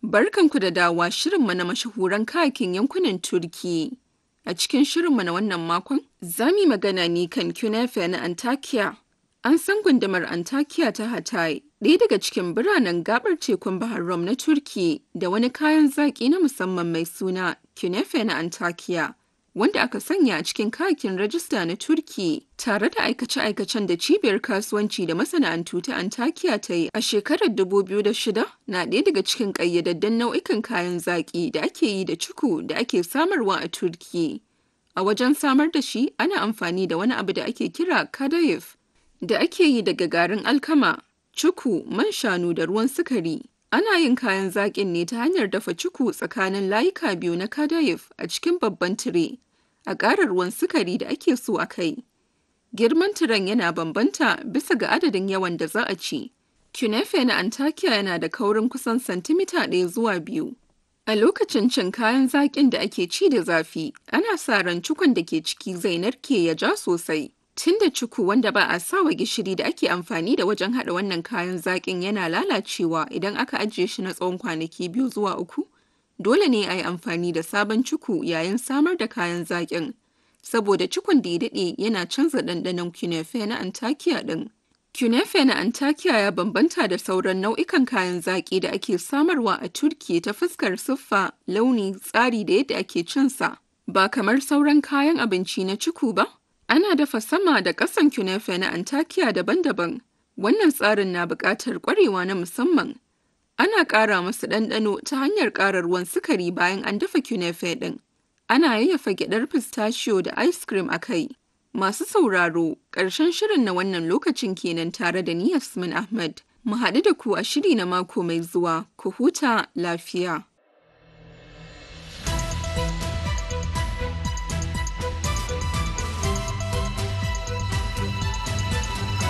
Barkanku da dawa shirinmu na mashahuran kayakin yankunan Turki. A cikin shirinmu na wannan makon, za mu yi magana ne kan Künefe na Antakya. An san gundumar Antakya ta Hatay, ɗaya daga cikin biranen gabar tekun Bahar Rum na Turki da wani kayan zaƙi na musamman mai suna Künefe na Antakya. Wanda aka sanya a cikin kayakin rajista na Turki tare da aikace-aikacen da cibiyar kasuwanci da masana'antu ta Antakya ta yi a shekarar 2006 na ɗaya daga cikin ƙayyadaddun nau'ikan kayan zaƙi da ake yi da cuku da ake samarwa a Turki. A wajen samar da shi ana amfani da wani abu da ake kira kadayif da ake yi daga garin alkama, cuku, man shanu da ruwan sukari. Ana yin kayan zaƙin ne ta hanyar dafa cuku tsakanin layuka biyu na kadayif a cikin babban tire. A ƙara ruwan sukari da ake so a kai. Girman tiren yana bambanta bisa ga adadin yawan da za a ci. Künefe na Antakya yana da kaurin kusan santimita ɗaya zuwa biyu. A lokacin cin kayan zaƙin da ake ci da zafi, ana sa ran cukun da ke ciki zai narke ya ja sosai. Tun da cuku wanda ba a sawa gishiri da ake amfani da wajen haɗa wannan kayan zaƙin yana lalacewa idan aka ajiye shi na tsawon kwanaki biyu zuwa uku, dole ne a yi amfani da sabon cuku yayin samar da kayan zaƙin. Saboda cukun da ya daɗe yana canza ɗanɗanon Künefe na Antakya ɗin. Künefe na Antakya ya bambanta da sauran nau'ikan kayan zaƙi da ake samarwa a Turki ta fuskar siffa, launi, tsari da yadda ake cinsa. Ba kamar sauran kayan abinci na cuku ba, Ana dafa sama da ƙasan Künefe na Antakya daban-daban. Wannan tsarin na buƙatar ƙwarewa na musamman. Ana ƙara masu ɗanɗano ta hanyar ƙara ruwan sukari bayan an dafa Künefe ɗin. Ana yayyafa gyaɗar pistachio da ice cream a kai. Masu sauraro, ƙarshen shirin na wannan lokacin kenan tare da ni Yasmin Ahmad. Mu haɗu da ku a shiri na mako mai zuwa, ku huta lafiya.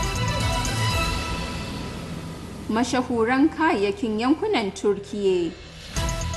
mashahuran kayayyakin yankunan Turkiyya.